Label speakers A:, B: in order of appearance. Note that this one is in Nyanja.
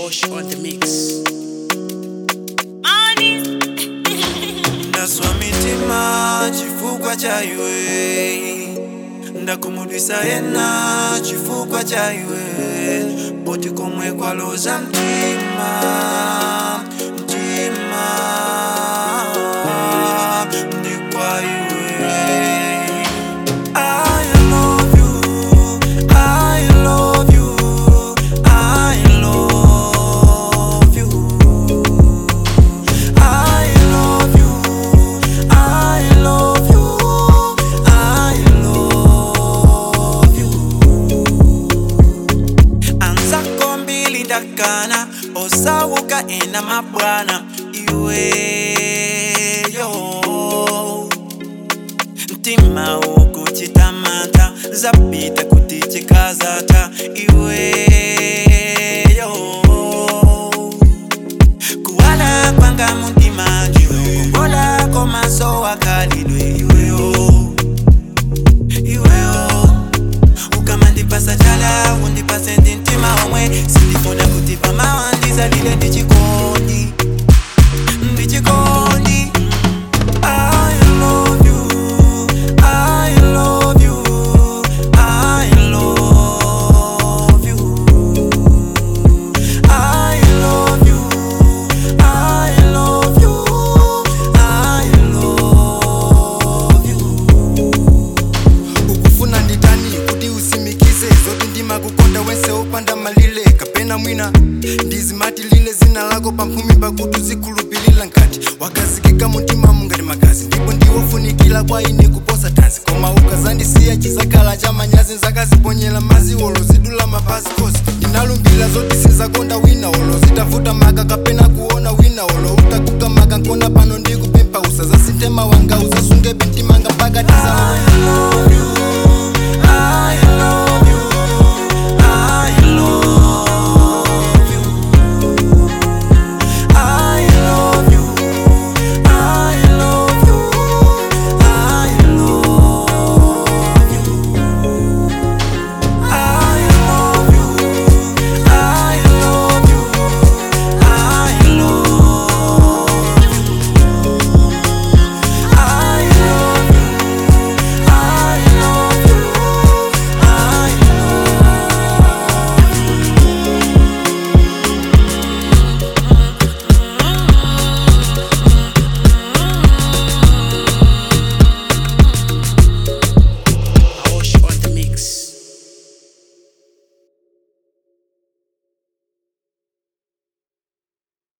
A: Bosch on the mix.
B: ndaswa mitima chifukwa cha iwe ndakumudwisa yena chifukwa cha iwe poti komwe kwaloza mtima mtima ndi kwa iwe I love you, I love you, I love you. I love you, I love you, I love you. Anzako mbili ndakana osawuka ena mabwana iweyo mtima ukuchitamata zapita kuti chikazata iweyo kuwala kwanga mutima ndiwe kukongola komaso wakalidwe iweyo iweyo ukamandipasa chala undipase ndi mtima omwe sindifuna kuti pamawandizalile ndichikondi ndichikondi I love you, I love you, I love you. I love you, I love you, I love you.
C: ukufuna nditani kuti usimikize zoti ndimakukonda wense upanda malile kapena mwina ndizimati lile zina lako pamphumi pakuti uzikhulupilira nkati wakazikika mutima mungati magazi ndipo ndiwofunikira kwa ine kuposa tanzi koma ukazandisiya chizakhala cha manyazi nzakaziponyera mazi olo zidula mapazi kosi ndinalumbira zoti sinzakonda wina olo zitavuta maka kapena kuona wina olo utakuka maka nkona pano ndikupempha usazasinthe wanga uzasunge bintimanga mpaka tizalo
B: I love you,